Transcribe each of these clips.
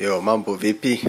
Yo, mambo vipi?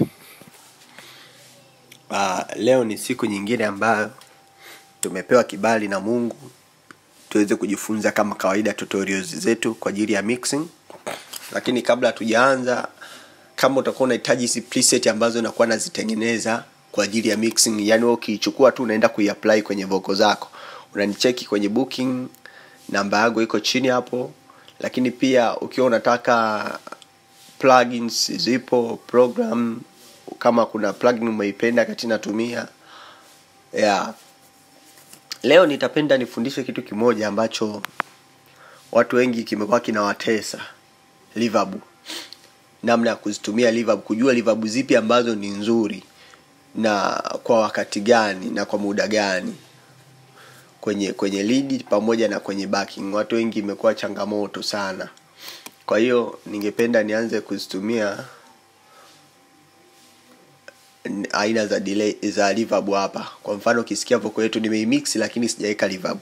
Uh, leo ni siku nyingine ambayo tumepewa kibali na Mungu tuweze kujifunza kama kawaida tutorials zetu kwa ajili ya mixing. Lakini kabla hatujaanza, kama utakuwa unahitaji hizi preset ambazo nakuwa nazitengeneza kwa ajili ya mixing, yani wewe ukiichukua tu unaenda kuiapply kwenye vocal zako, unanicheki kwenye booking, namba yangu iko chini hapo. Lakini pia ukiwa unataka plugins zipo program kama kuna plugin umeipenda kati natumia yeah. leo nitapenda nifundishe kitu kimoja ambacho watu wengi kimekuwa kinawatesa reverb namna ya kuzitumia reverb kujua reverb zipi ambazo ni nzuri na kwa wakati gani na kwa muda gani kwenye kwenye lead pamoja na kwenye backing watu wengi imekuwa changamoto sana kwa hiyo ningependa nianze kuzitumia n- aina za delay za reverb hapa kwa mfano ukisikia vocal yetu nimeimix lakini sijaweka reverb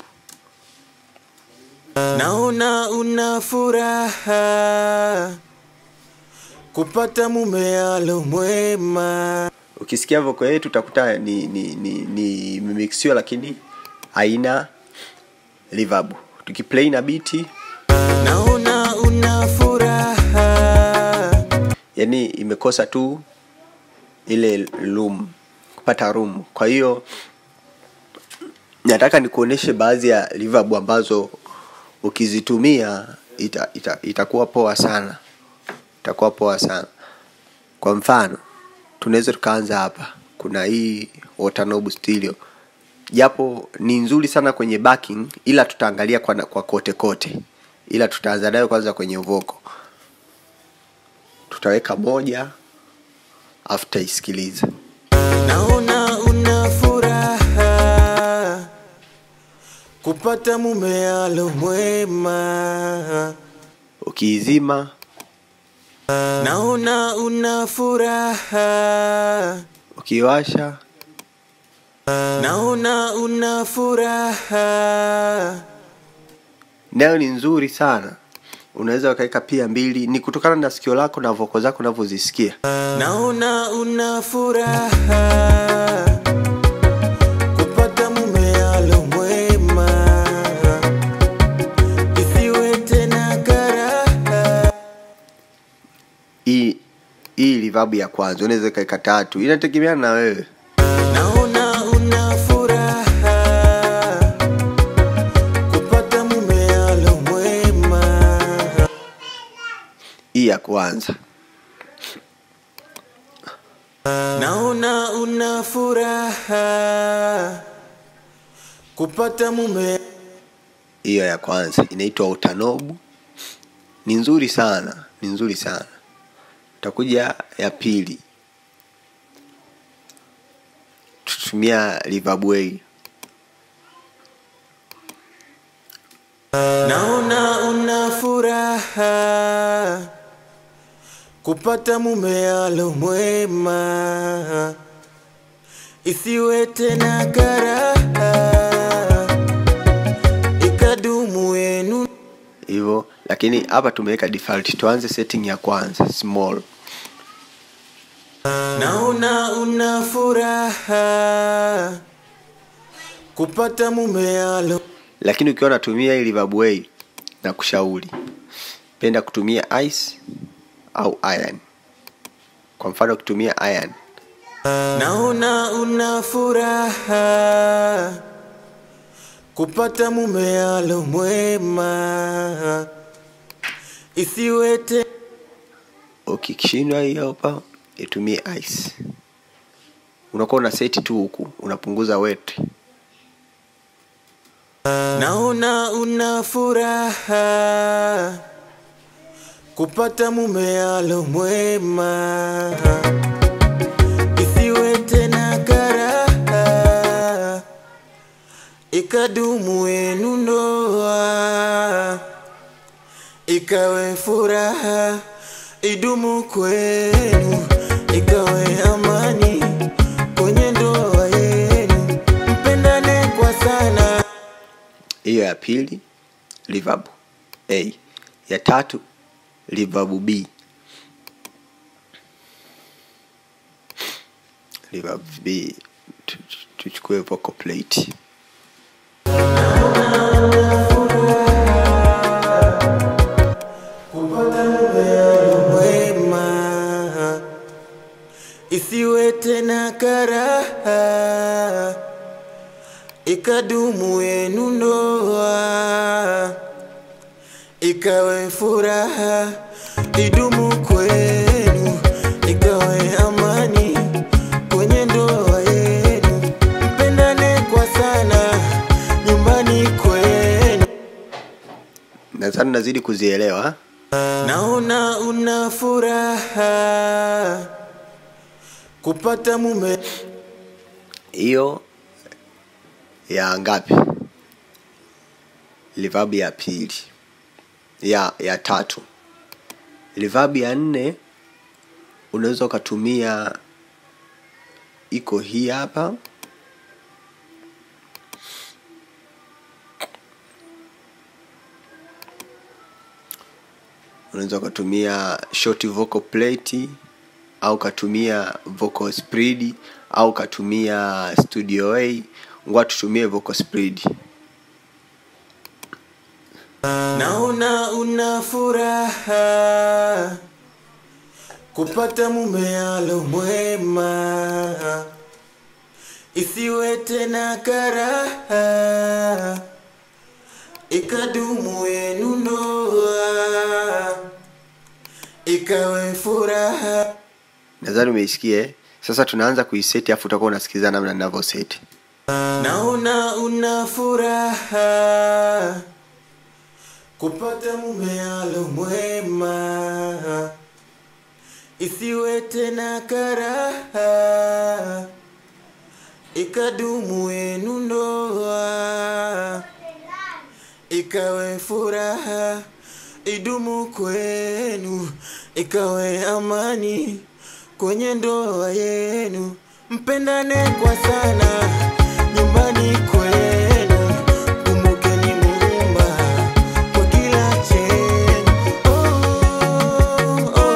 Naona una furaha kupata mume alo mwema. ukisikia vocal yetu utakuta ni ni ni, ni imemixiwa lakini haina reverb tukiplay na biti Naona una furaha yani imekosa tu ile room kupata room kwa hiyo nataka nikuoneshe baadhi ya reverb ambazo ukizitumia ita, ita, itakuwa poa sana itakuwa poa sana kwa mfano tunaweza tukaanza hapa kuna hii Watanob stereo japo ni nzuri sana kwenye backing ila tutaangalia kwa, kwa kote kote ila tutaanza nayo kwanza kwenye vocal tutaweka moja afu tutaisikiliza Naona una furaha kupata mume alo mwema. ukiizima Naona una furaha ukiwasha Naona una furaha nayo ni nzuri sana unaweza ukaweka pia mbili ni kutokana na sikio lako na voko zako unavyozisikia Naona una furaha kupata mume alo mwema, isiwe tena karaha. hii hii reverb ya kwanza unaweza ukaweka tatu inategemeana na wewe Naona una furaha kupata mume alo mwema. hii ya kwanza Naona una furaha kupata mume hiyo ya kwanza inaitwa utanobu ni nzuri sana ni nzuri sana utakuja ya pili tutumia reverb way Naona una furaha kupata mume alo mwema, isiwe tena karaha, ikadumu yenu. hivyo lakini hapa tumeweka default tuanze setting ya kwanza small Naona una furaha kupata mume alo lakini ukiwa unatumia hii reverb way na kushauri penda kutumia ice au iron kwa mfano ukitumia iron Naona una furaha kupata mume alo mwema, isiwe te ukishindwa hiyo hapa itumie ice unakuwa una seti tu huku unapunguza wet Naona una furaha kupata mume alo mwema, isiwe tena karaha, ikadumu yenu ndoa, ikawe furaha, idumu kwenu, ikawe amani kwenye ndoa yenu, mpendane kwa sana. hiyo ya pili reverb a ya tatu reverb b reverb b tu- tu- tuchukue vocal plate wema isiwe tena karaha ikadumu yenu ndoa ikawe furaha idumu kwenu ikawe amani kwenye ndoa yenu mpendane kwa sana nyumbani kwenu nadhani nazidi kuzielewa naona una furaha kupata mume hiyo ya ngapi reverb ya pili ya ya tatu reverb ya nne unaweza ukatumia iko hii hapa unaweza ukatumia short vocal plate au ukatumia vocal spread au ukatumia studio a ngoa tutumie vocal spread naona una furaha kupata mume alo mwema isiwe tena karaha ikadumu yenu ndoa ikawe furaha nadhani umeisikia eh? sasa tunaanza kuiseti afu utakuwa unasikiliza namna ninavyoseti naona una furaha kupata mume alo mwema isiwe tena karaha ikadumu yenu ndoa ikawe furaha idumu kwenu ikawe amani kwenye ndoa yenu mpendane kwa sana nyumbani kwenu kumbukeni muumba kwa kila chenu oh, oh, oh,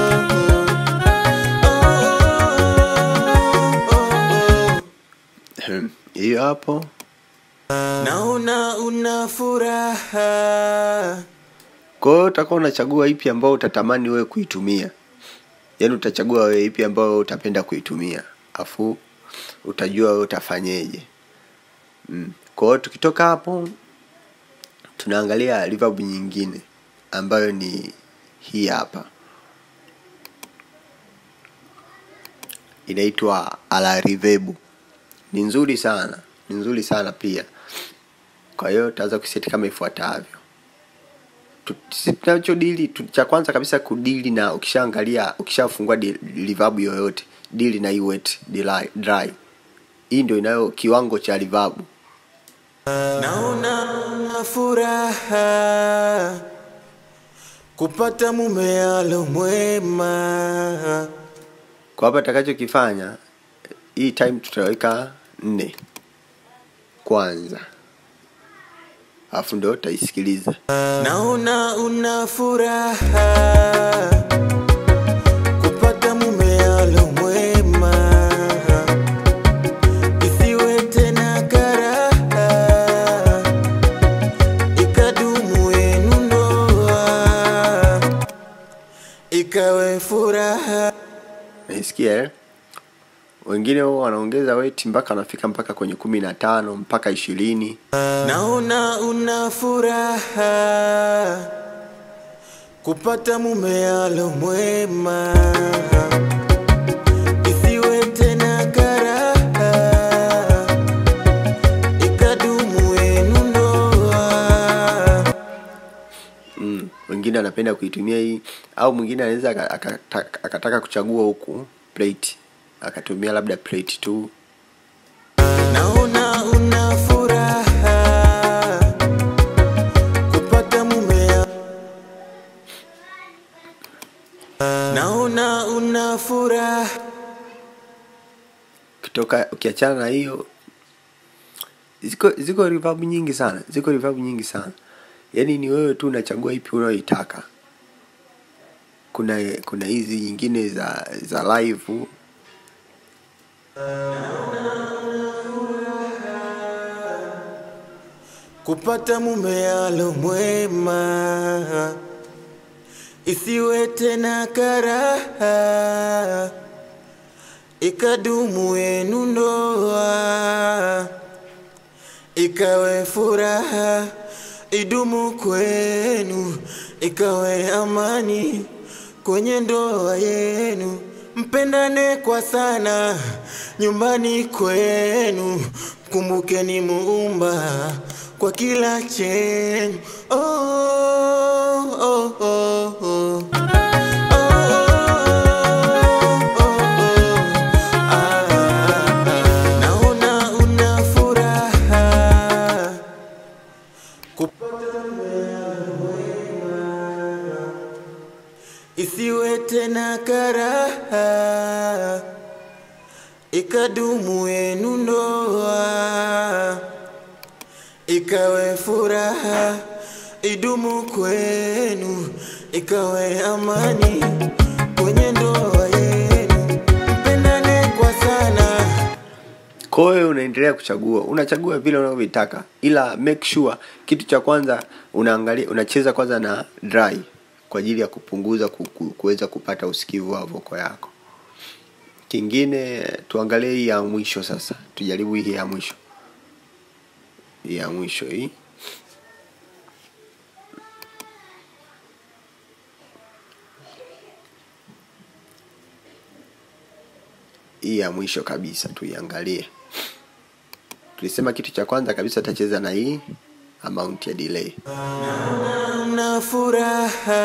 oh, oh, oh, oh. hiyo hapo naona una furaha kwa hiyo utakuwa unachagua ipi ambayo utatamani wewe kuitumia yaani utachagua wewe ipi ambayo utapenda kuitumia afu utajua wewe utafanyeje mm. kwa hiyo tukitoka hapo tunaangalia reverb nyingine ambayo ni hii hapa inaitwa ala reverb ni nzuri sana ni nzuri sana pia kwa hiyo utaweza kuseti kama ifuatavyo Tu- sisi tunachodili tu- cha kwanza kabisa kudili na ukishaangalia ukishafungua di- reverb yoyote dili na hii wet dry, dry hii ndio inayo kiwango cha reverb naona una furaha kupata mume alo mwema kwa hapa takachokifanya hii time tutaweka nne kwanza alafu ndo utaisikiliza naona una furaha kupata mume alo mwema isiwe tena karaha ikadumu yenu ndoa ikawe furaha naisikia eh? wengine huwa wanaongeza weti mpaka wanafika mpaka kwenye kumi na tano mpaka ishirini naona una furaha kupata mume alo mwema isiwe tena karaha ikadumu yenu ndoa mm. wengine anapenda kuitumia hii au mwingine anaweza aka- akata- akataka kuchagua huku plate akatumia labda plate tu naona una furaha kupata mume naona una furaha kutoka ukiachana na hiyo ziko ziko reverb nyingi sana ziko reverb nyingi sana yaani ni wewe tu unachagua ipi unayoitaka kuna kuna hizi nyingine za za live kupata mume alo mwema, isiwe tena karaha, ikadumu yenu ndoa, ikawe furaha, idumu kwenu, ikawe amani kwenye ndoa yenu, mpendane kwa sana nyumbani kwenu, kumbukeni muumba kwa kila chenu. Oh, oh, oh, oh. Naona una furaha kupata isiwe tena karaha, ikadumu yenu ndoa, ikawe furaha, idumu kwenu, ikawe amani kwenye ndoa yenu, mpendane kwa sana. kwa hiyo unaendelea kuchagua unachagua vile unavyotaka ila make sure kitu cha kwanza unaangalia unacheza kwanza na dry kwa ajili ya kupunguza ku- ku- kuweza kupata usikivu wa voko yako kingine tuangalie hii ya mwisho sasa tujaribu hii ya mwisho hii ya mwisho hii hii ya mwisho kabisa tuiangalie tulisema kitu cha kwanza kabisa utacheza na hii amount ya delay Una furaha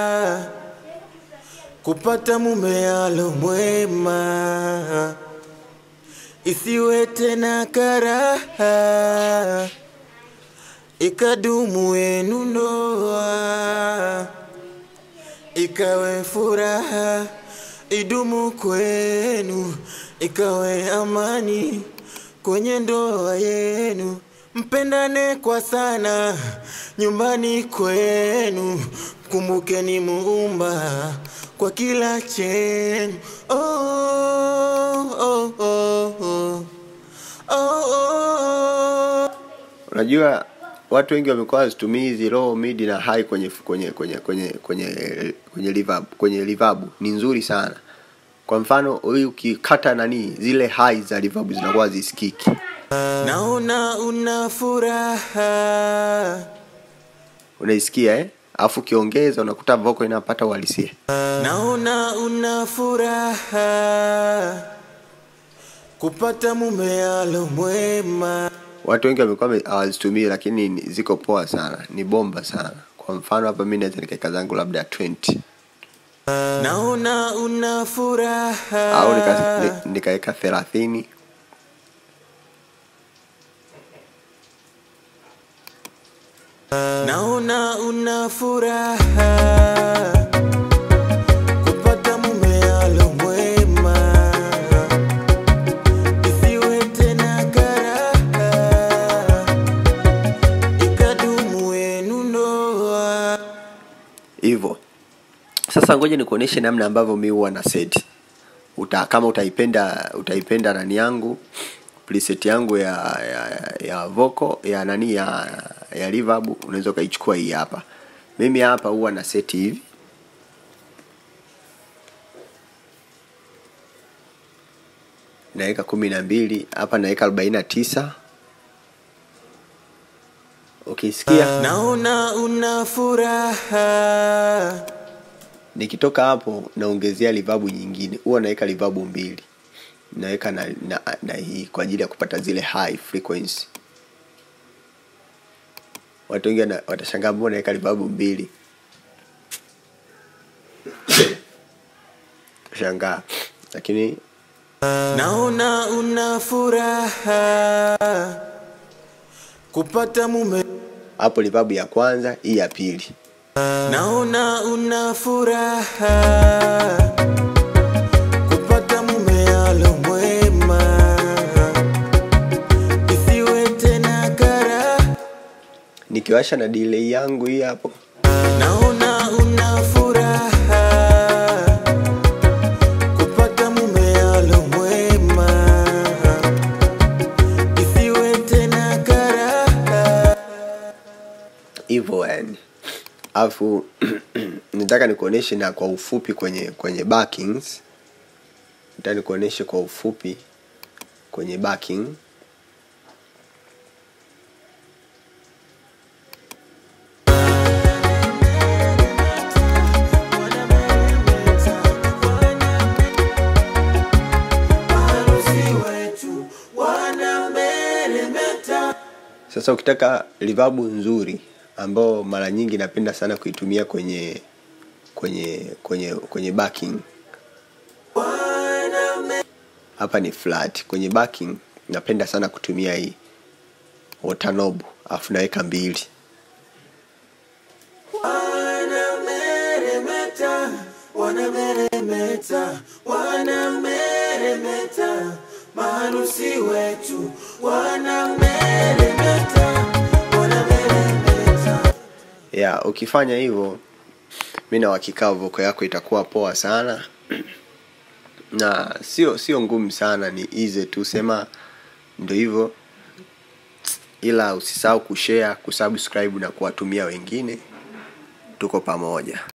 kupata mume alo mwema, isiwe tena karaha, ikadumu yenu ndoa, ikawe furaha, idumu kwenu, ikawe amani kwenye ndoa yenu, mpendane kwa sana nyumbani kwenu, kumbukeni muumba kwa kila chenu. Oh, oh, oh, oh. Oh, oh. unajua watu wengi wamekuwa wazitumii hizi low mid na high kwenye kwenye kwenye kwenye kwenye kwenye reverb kwenye reverb ni nzuri sana kwa mfano huyu ukikata nani zile high za reverb zinakuwa zisikiki Naona una furaha unaisikia eh alafu ukiongeza unakuta vocal inapata uhalisia Naona una furaha kupata mume alo mwema. watu wengi wamekuwa wame- hawazitumii lakini ni- ziko poa sana ni bomba sana kwa mfano hapa mi naweza nikaeka zangu labda 20 Naona una furaha au nika- ni- nikaweka thelathini Naona una furaha kupata mume alo mwema, isiwe tena karaha, ikadumu yenu ndoa. hivyo sasa ngoja nikuoneshe namna ambavyo mi huwa na set Uta, kama utaipenda utaipenda nani yangu preset yangu ya ya, ya vocal ya nani ya ya reverb unaweza ukaichukua hii hapa mimi hapa huwa na set hivi naweka kumi na mbili hapa naweka arobaini na tisa ukisikia Naona una furaha nikitoka hapo naongezea livabu nyingine huwa naweka livabu mbili naweka na, na, na hii kwa ajili ya kupata zile high frequency watu wengi wana- watashangaa mbona naweka livabu mbili shangaa lakini Naona una furaha kupata mume. hapo livabu ya kwanza hii ya pili Naona una furaha kupata mume alo mwema, isiwe tena karaha. nikiwasha na delay yangu hii hapo Naona una furaha kupata mume alo mwema, alafu nataka nikuoneshe na kwa ufupi kwenye kwenye backings nataka nikuoneshe kwa ufupi kwenye backing sasa ukitaka reverb nzuri ambao mara nyingi napenda sana kuitumia kwenye kwenye kwenye kwenye backing hapa ni flat kwenye backing napenda sana kutumia hii watanob alafu naweka mbili wanameremeta wanameremeta wanameremeta maharusi wetu wanameremeta wanameremeta ya ukifanya hivyo mi na uhakika voko yako itakuwa poa sana na sio sio ngumu sana ni easy tu sema ndo hivyo ila usisahau kushare kusubscribe na kuwatumia wengine tuko pamoja